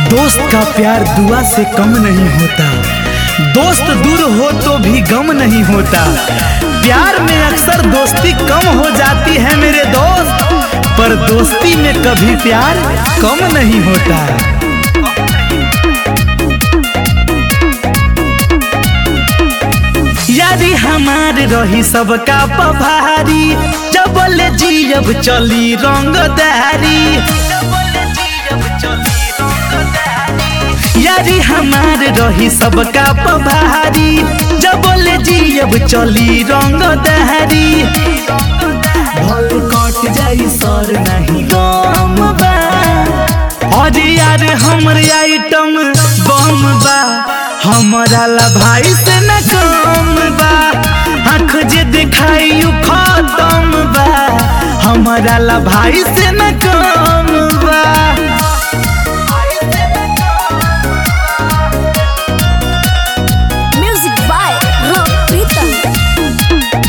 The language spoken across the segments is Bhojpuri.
दोस्त का प्यार दुआ से कम नहीं होता दोस्त दूर हो तो भी गम नहीं होता प्यार में अक्सर दोस्ती कम हो जाती है मेरे दोस्त पर दोस्ती में कभी प्यार कम नहीं होता यारी हमार रही सबका पभारी जबल जीब चली रंगदारी यारी हमार रही सबका पभारी जबल जीब चली रंगदारी भल कट जाई सर नहीं गम बा अरे यार हमर आइटम बम बा हमारा ला भाई से न कम बा आँख जे दिखाई उ खत्म बा हमारा ला भाई से न कम बा Music by Rock Pritam.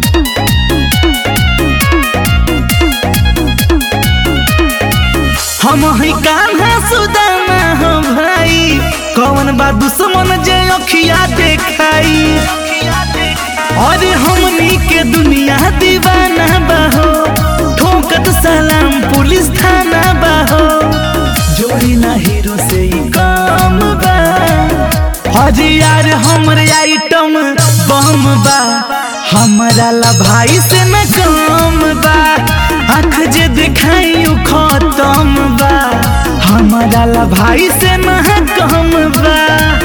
हम ही कान्हा सुदामा हो भाई कौन बा दुश्मन जे अखिया देखाई अरे हमनी के दुनिया दीवाना बाहो ठोकत सलाम पुलिस थाना बाहो जोड़ी ना हीरो से ही काम बा अरे यार हमर आइटम बम बा हमारा ला भाई से न कम बा आँख जे दिखाई उ खत्म बा हमारा ला भाई से न कम बा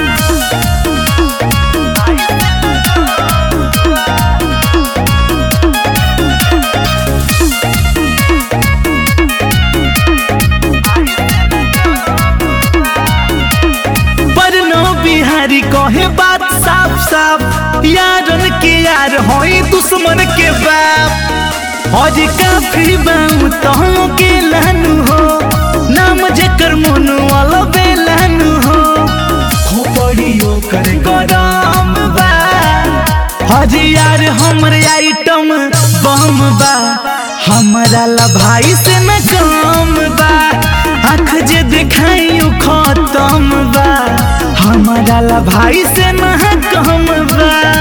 परनो बिहारी कहे बात साफ साफ यारन के यार होई दुश्मन के बाप आज काफी बाऊ तो के लानू हो नाम जेकर मोनू वाला बेलानू हो खोपड़ियो कर गरम बा आज यार हमर आइटम बम बा हमारा ला भाई से न कम बा आँख जे दिखाई उ खत्म बा हमारा ला भाई से न कम बा